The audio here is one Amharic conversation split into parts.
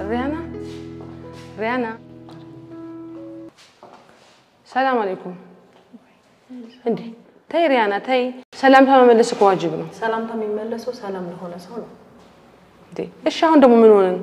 ሪያና ሪያና፣ ሰላም አለይኩም። እንዴ ተይ ሪያና ተይ፣ ሰላምታ መመለስ እኮ ዋጅብ ነው። ሰላምታ የሚመለሰው ሰላም ለሆነ ሰው ነው። እንዴ እሺ፣ አሁን ደግሞ ምን ሆነን?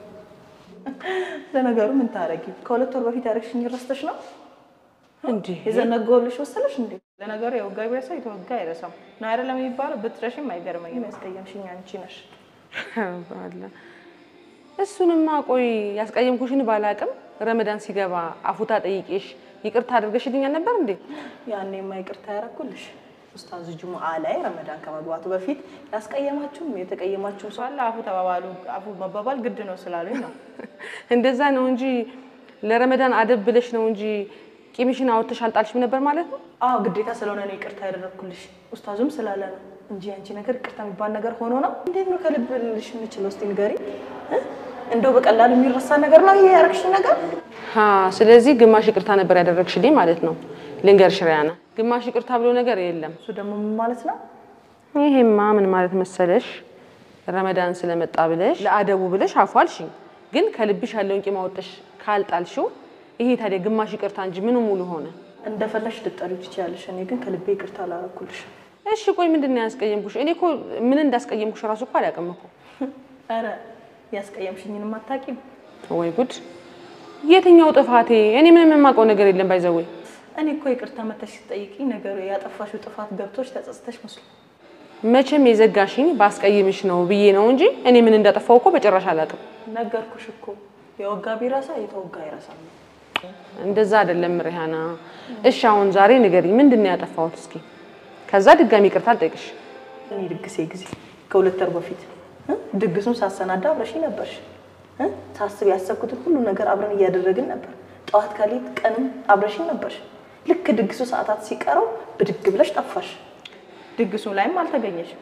ለነገሩ ምን ታረጊ? ከሁለት ወር በፊት ያደረግሽኝ ረስተሽ ነው እንዴ የዘነጋሁልሽ መሰለሽ እንዴ? ለነገሩ የወጋ ቢረሳ የተወጋ አይረሳም ነው አይደለም የሚባለው። ብትረሽም አይገርመኝም። ያስቀየምሽኝ አንቺ ነሽ። ባላ እሱንማ ቆይ ያስቀየምኩሽን ባላቅም ረመዳን ሲገባ አፉታ ጠይቄሽ ይቅርታ አድርገሽልኛል ነበር እንዴ? ያኔማ ይቅርታ ያደረኩልሽ ኡስታዝ ጁሙአ ላይ ረመዳን ከመግባቱ በፊት ያስቀየማችሁም የተቀየማችሁም ሰው አለ። አፉ ተባባሉ። አፉ መባባል ግድ ነው ስላሉኝ ነው። እንደዛ ነው እንጂ ለረመዳን አደብ ብለሽ ነው እንጂ ቂምሽን አውጥተሽ አልጣልሽም ነበር ማለት ነው። አዎ ግዴታ ስለሆነ ነው ይቅርታ ያደረኩልሽ። ኡስታዙም ስላለ ነው እንጂ አንቺ ነገር ይቅርታ የሚባል ነገር ሆኖ ነው። እንዴት ነው ከልብ ልሽ የምችለው? እስኪ ንገሪ። እንደው በቀላሉ የሚረሳ ነገር ነው ይሄ ያደረግሽ ነገር? ሀ ስለዚህ ግማሽ ይቅርታ ነበር ያደረግሽልኝ ማለት ነው። ልንገርሽ ሪያና፣ ግማሽ ይቅርታ ብሎ ነገር የለም። እሱ ደግሞ ምን ማለት ነው? ይሄማ ምን ማለት መሰለሽ፣ ረመዳን ስለመጣ ብለሽ ለአደቡ ብለሽ አፉ አልሽኝ፣ ግን ከልብሽ ያለውን ቂም አውጥተሽ ካልጣልሽው ይሄ ታዲያ ግማሽ ይቅርታ እንጂ ምኑ ሙሉ ሆነ? እንደፈለሽ ልጠሪው ትችያለሽ። እኔ ግን ከልቤ ይቅርታ አላደረኩልሽ። እሺ ቆይ ምንድን ነው ያስቀየምኩሽ? እኔ እኮ ምን እንዳስቀየምኩሽ እራሱ እኮ አላውቅም እኮ። ኧረ ያስቀየምሽኝንም አታውቂም። ወይ ጉድ! የትኛው ጥፋቴ? እኔ ምንም የማውቀው ነገር የለም። ባይዘወይ እኔ እኮ ይቅርታ መተሽ ስትጠይቂኝ ነገሩ ያጠፋሽው ጥፋት ገብቶች ተጸጽተሽ መስሎ መቼም የዘጋሽኝ ባስቀይምሽ ነው ብዬ ነው እንጂ እኔ ምን እንዳጠፋው እኮ በጭራሽ አላውቅም። ነገርኩሽ እኮ የወጋ ቢረሳ የተወጋ አይረሳም። እንደዛ አይደለም ሪሃና። እሺ አሁን ዛሬ ንገሪኝ፣ ምንድን ነው ያጠፋሁት? እስኪ ከዛ ድጋሚ ይቅርታ አልጠይቅሽ። እኔ ድግሴ ጊዜ ከሁለት ወር በፊት እ ድግሱን ሳሰናዳ አብረሽ ነበርሽ እ ሳስብ ያሰብኩትን ሁሉ ነገር አብረን እያደረግን ነበር። ጠዋት ከሌት ቀንም አብረሽ ነበርሽ። ልክ ድግሱ ሰዓታት ሲቀረው ብድግ ብለሽ ጠፋሽ። ድግሱ ላይም አልተገኘሽም።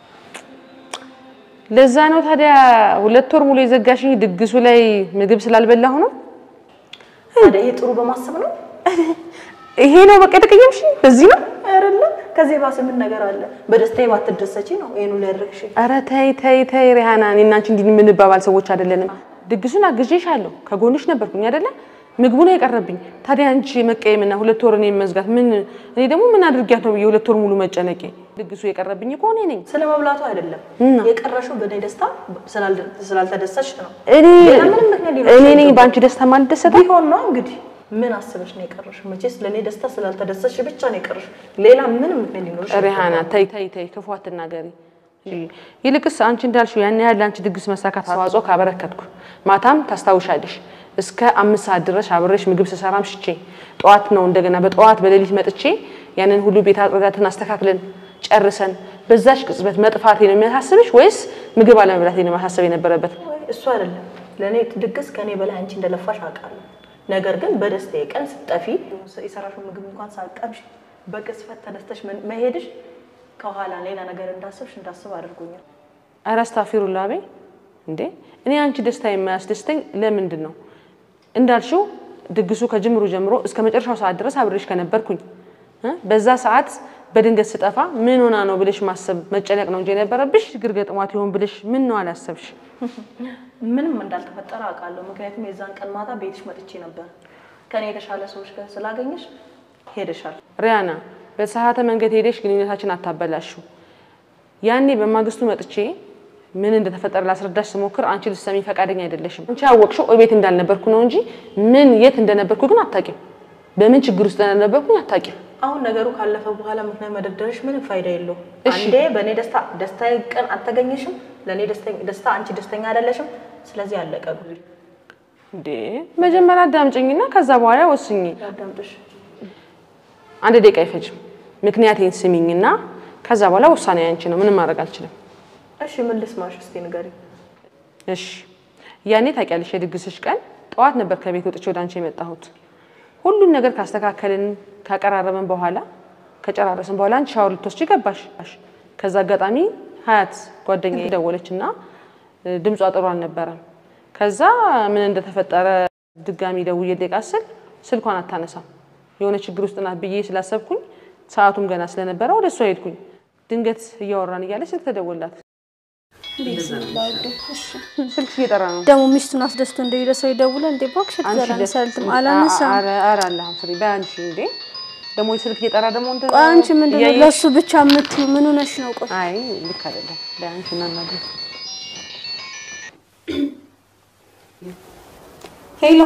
ለዛ ነው ታዲያ ሁለት ወር ሙሉ የዘጋሽኝ ድግሱ ላይ ምግብ ስላልበላሁ ነው። ታዲያ ይሄ ጥሩ በማሰብ ነው ይሄ ነው በቃ የተቀየምሽኝ በዚህ ነው። አይደለም? ከዚህ ባሰ ምን ነገር አለ? በደስታዬ ባትደሰቺ ነው ይሄን ሁሉ ያደረግሽኝ። ኧረ ተይ ተይ ተይ ሪሃና፣ እኔና አንቺ እንዲህ የምንባባል ሰዎች አይደለንም። ድግሱን አግዤሻለሁ፣ ከጎንሽ ነበርኩኝ አይደለ? ምግቡ ነው የቀረብኝ። ታዲያ አንቺ መቀየምና ሁለት ወር እኔን መዝጋት ምን እኔ ደግሞ ምን አድርጊያት ነው ብዬ ሁለት ወር ሙሉ መጨነቄ? ድግሱ የቀረብኝ እኮ እኔ ነኝ። ስለ መብላቱ አይደለም የቀረሽው በእኔ ደስታ ስላልደ- ስላልተደሰች ነው። እኔ ሌላ ምንም ምክንያት ሊኖርሽ እኔ ነኝ አይገባም። በአንቺ ደስታ ማልደሰተው። ቢሆን ነው እንግዲህ ምን አስበሽ ነው የቀረሽው? መቼስ ለእኔ ደስታ ስላልተደሰች ብቻ ነው የቀረሽው። ሌላ ምንም ምክንያት ሊኖርሽ ሪሃና ተይ ተይ ተይ፣ ክፉ አትናገሪ። ይልቅስ አንቺ እንዳልሽው ያን ያህል ለአንቺ ድግስ መሳካት አስተዋጽኦ ካበረከትኩ ማታም ታስታውሻለሽ እስከ አምስት ሰዓት ድረስ አብሬሽ ምግብ ስሰራም ሽቼ ጠዋት ነው እንደገና በጠዋት በሌሊት መጥቼ ያንን ሁሉ ቤት አጽዳትን አስተካክለን ጨርሰን በዛሽ ቅጽበት መጥፋቴ ነው የሚያሳስብሽ ወይስ ምግብ አለመብላቴ ነው ማሳሰብ የነበረበት? ወይ እሱ አይደለም ለእኔ ድግስ ከእኔ በላይ አንቺ እንደለፋሽ አውቃለሁ። ነገር ግን በደስታዬ ቀን ስትጠፊ የሰራሽው ምግብ እንኳን ሳቀምሽ በቅጽበት ተነስተሽ መ- መሄድሽ ከኋላ ሌላ ነገር እንዳስብሽ እንዳስብ አድርጎኛል። ኧረ አስታፊሩላህ ቤ እንዴ እኔ አንቺ ደስታ የማያስደስተኝ ለምንድን ነው እንዳልሽው ድግሱ ከጅምሩ ጀምሮ እስከ መጨረሻው ሰዓት ድረስ አብሬሽ ከነበርኩኝ እ በዛ ሰዓት በድንገት ስጠፋ ምን ሆና ነው ብለሽ ማሰብ መጨነቅ ነው እንጂ የነበረብሽ ችግር ገጥሟት ይሆን ብለሽ ምን ነው አላሰብሽ? ምንም እንዳልተፈጠረ አውቃለሁ። ምክንያቱም የዛን ቀን ማታ ቤትሽ መጥቼ ነበር። ከኔ የተሻለ ሰዎች ጋር ስላገኘሽ ሄደሻል። ሪያና በተሳሳተ መንገድ ሄደሽ ግንኙነታችን አታበላሹ። ያኔ በማግስቱ መጥቼ ምን እንደተፈጠረ ላስረዳሽ ስሞክር አንቺ ልትሰሚ ፈቃደኛ አይደለሽም። አንቺ ያወቅሽው እቤት እንዳልነበርኩ ነው እንጂ ምን የት እንደነበርኩ ግን አታውቂም። በምን ችግር ውስጥ እንደነበርኩኝ አታውቂም። አሁን ነገሩ ካለፈ በኋላ ምክንያት መደርደርሽ ምንም ፋይዳ የለውም። እሺ። አንዴ በእኔ ደስታ ደስታዬ ቀን አልተገኘሽም፣ ለእኔ ደስተ- ደስታ አንቺ ደስተኛ አይደለሽም። ስለዚህ አለቀ ጉዳዩ። እንዴ መጀመሪያ አዳምጭኝና ከዛ በኋላ ወስኝ። ያዳምጥሽ። አንድ ደቂቃ አይፈጅም። ምክንያቴን ስሚኝና ከዛ በኋላ ውሳኔ ያንቺ ነው። ምንም ማድረግ አልችልም። እሺ ምን ልስማሽ? እስቲ ንገሪኝ። እሺ ያኔ ታውቂያለሽ፣ የድግስሽ ቀን ጠዋት ነበር ከቤት ወጥቼ ወደ አንቺ የመጣሁት። ሁሉም ነገር ካስተካከልን ካቀራረብን በኋላ ከጨራረስን በኋላ አንቺ ሻወር ልትወስጂ ገባሽ። ከዛ አጋጣሚ ሀያት ጓደኛ ደወለች እና ድምጿ ጥሩ አልነበረም። ከዛ ምን እንደተፈጠረ ድጋሚ ደውዬ ልጠይቃት ስል ስልኳን አታነሳም። የሆነ ችግር ውስጥ ናት ብዬ ስላሰብኩኝ ሰዓቱም ገና ስለነበረ ወደ እሷ ሄድኩኝ። ድንገት እያወራን እያለች ስልክ ተደወላት። ስልክሽ እየጠራ ነው። ደግሞ ሚስቱን አስደስቶ እንደሄደ ሰው ይደውለ እንዴ እባክሽ አንቺ ትዘራ ደስ- ሰልትም አላነሳም። ኧረ ኧረ አላህም ፍሪ በይ አንቺ እንዴ ደግሞ ስልክ እየጠራ ደግሞ እንትን ቆይ አንቺ ምንድን ነው እያየሽ- ለእሱ ብቻ የምትዩ? ምን ሆነሽ ነው? ቆይ አይ ልክ አይደለም። በይ አንቺ እናናግር። ሄሎ።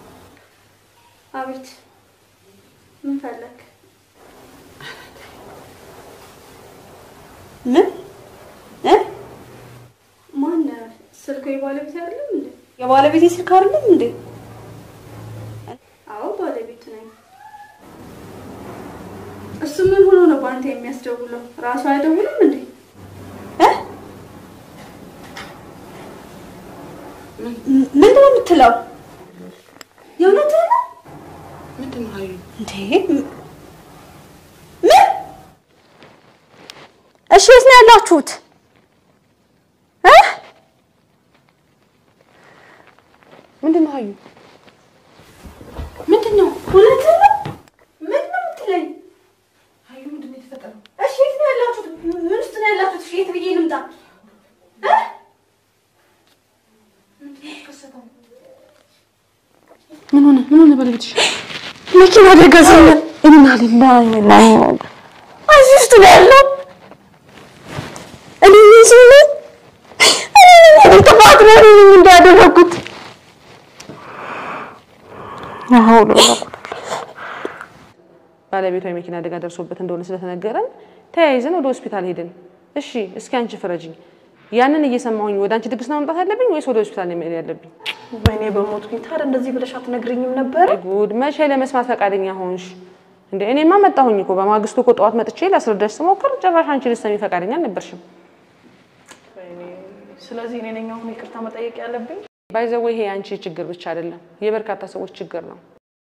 አቤት። ምን ፈለግ? ምን እ ማን ስልኩ የባለቤት አይደለም እንዴ? የባለቤቴ ስልክ አይደለም እንዴ? አዎ ባለቤቱ ነኝ። እሱ ምን ሆኖ ነው በአንተ የሚያስደውለው? ራሱ አይደውልም እንዴ? እ ምንድን ነው የምትለው? የእውነትህን ነው ምንድን ነው ሀዩ? እንዴ? ምን? እሺ የት ነው ያላችሁት? እ ምንድን ነው ሀዩ? ምንድን ነው? እውነትህን ነው? ምንድን ነው የምትለኝ? ሀዩ ምንድን ነው የተፈጠረው? እሺ የት ነው ያላችሁት? ምን ውስጥ ነው ያላችሁት? እሺ የት ብዬ ልምጣ? እ ምን ሆነ? ምን ሆነ ባለቤትሽ? መኪና አደጋ ዘለ ኢና ሊላሂ ወኢና ኢለይሂ ራጂዑን። እዚህ ውስጥ ነው ያለው። እኔ እዚህ ነኝ። እኔ ነኝ ጥፋት ነው እኔ ነኝ እንዳደረኩት። ባለቤቷ የመኪና አደጋ ደርሶበት እንደሆነ ስለተነገረን ተያይዘን ወደ ሆስፒታል ሄድን። እሺ እስኪ አንቺ ፍረጅኝ። ያንን እየሰማሁኝ ወደ አንቺ ድግስ ነው መምጣት ያለብኝ ወይስ ወደ ሆስፒታል ነው መሄድ ያለብኝ? ወይኔ በሞትኩኝ። ታዲያ እንደዚህ ብለሽ አትነግሪኝም ነበረ? ጉድ! መቼ ለመስማት ፈቃደኛ ሆንሽ እንዴ? እኔማ መጣሁኝ እኮ በማግስቱ እኮ ጠዋት መጥቼ ላስረዳሽ ስሞክር ጭራሽ አንቺ ልትሰሚ ፈቃደኛ አልነበርሽም። ወይኔ፣ ስለዚህ እኔ ነኝ አሁን ይቅርታ መጠየቅ ያለብኝ? ባይዘው ይሄ የአንቺ ችግር ብቻ አይደለም፣ የበርካታ ሰዎች ችግር ነው።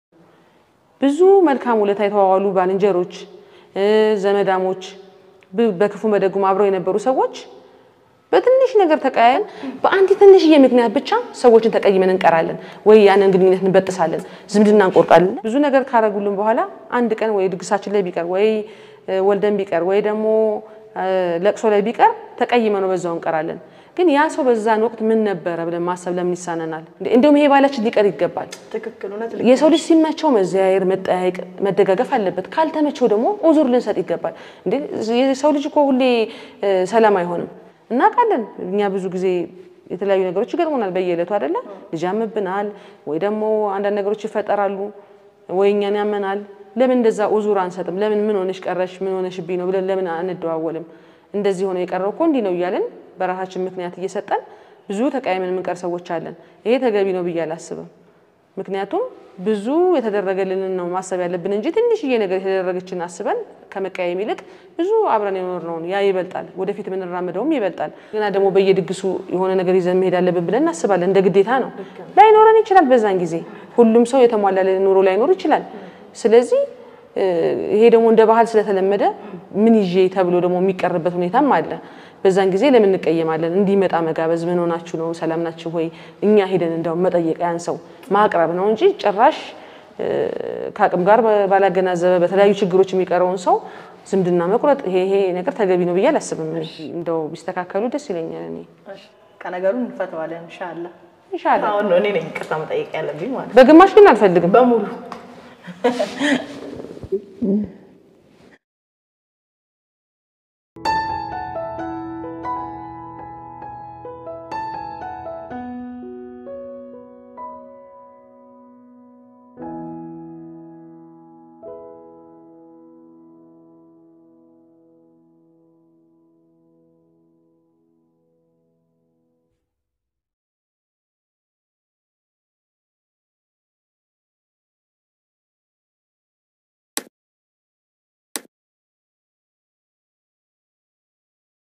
ብዙ መልካም ውለታ የተዋዋሉ ባልንጀሮች፣ እ ዘመዳሞች፣ ብ- በክፉ በደጉም አብረው የነበሩ ሰዎች በትንሽ ነገር ተቀያየን፣ በአንዲት ትንሽዬ ምክንያት ብቻ ሰዎችን ተቀይመን እንቀራለን፣ ወይ ያንን ግንኙነት እንበጥሳለን፣ ዝምድና እንቆርጣለን። ብዙ ነገር ካረጉልን በኋላ አንድ ቀን ወይ ድግሳችን ላይ ቢቀር ወይ እ ወልደን ቢቀር ወይ ደግሞ እ ለቅሶ ላይ ቢቀር ተቀይመ ነው በዛው እንቀራለን። ግን ያ ሰው በዛን ወቅት ምን ነበረ ብለን ማሰብ ለምን ይሳነናል? እንዴ- እንደውም ይሄ ባላችን ሊቀር ይገባል። ትክክል፣ እውነት ልክ የሰው ልጅ ሲመቸው መዘያየር፣ መጠያየቅ፣ መደጋገፍ አለበት። ካልተመቸው ደግሞ ኡዙር ልንሰጥ ይገባል። እንዴ የሰው ልጅ እኮ ሁሌ እ ሰላም አይሆንም። እናውቃለን። እኛ ብዙ ጊዜ የተለያዩ ነገሮች ይገጥሙናል በየዕለቱ አይደለ? ልጅ ያምብናል፣ ወይ ደግሞ አንዳንድ ነገሮች ይፈጠራሉ፣ ወይ እኛን ያመናል። ለምን እንደዛ ኡዙር አንሰጥም? ለምን ምን ሆነሽ ቀረሽ፣ ምን ሆነሽብኝ ነው ብለን ለምን አንደዋወልም? እንደዚህ ሆነ የቀረው እኮ እንዲህ ነው እያለን በራሳችን ምክንያት እየሰጠን ብዙ ተቀያይመን የምንቀር ሰዎች አለን። ይሄ ተገቢ ነው ብዬ አላስብም። ምክንያቱም ብዙ የተደረገልንን ነው ማሰብ ያለብን እንጂ ትንሽዬ ነገር የተደረገችን አስበን ከመቀያየም ይልቅ ብዙ አብረን የኖርነውን ያ ይበልጣል፣ ወደፊት የምንራመደውም ይበልጣል። ግና ደግሞ በየድግሱ የሆነ ነገር ይዘን መሄድ አለብን ብለን እናስባለን። እንደ ግዴታ ነው። ላይኖረን ይችላል። በዛን ጊዜ ሁሉም ሰው የተሟላ ኑሮ ላይኖር ይችላል። ስለዚህ እ ይሄ ደግሞ እንደ ባህል ስለተለመደ ምን ይዤ ተብሎ ደግሞ የሚቀርበት ሁኔታም አለ። በዛን ጊዜ ለምን እንቀየማለን? እንዲመጣ መጋበዝ፣ ምን ሆናችሁ ነው? ሰላም ናችሁ ወይ? እኛ ሄደን እንደውም መጠየቅ ያን ሰው ማቅረብ ነው እንጂ ጭራሽ እ ከአቅም ጋር ባላገናዘበ በተለያዩ ችግሮች የሚቀረውን ሰው ዝምድና መቁረጥ ይሄ ይሄ ነገር ተገቢ ነው ብዬ አላስብም። እንደው ቢስተካከሉ ደስ ይለኛል። እኔ እሺ፣ ከነገሩን እንፈተዋለን ኢንሻአላህ። ኢንሻአላህ አሁን ነው እኔ ነኝ ይቅርታ መጠየቅ ያለብኝ ማለት ነው። በግማሽ ግን አልፈልግም። በሙሉ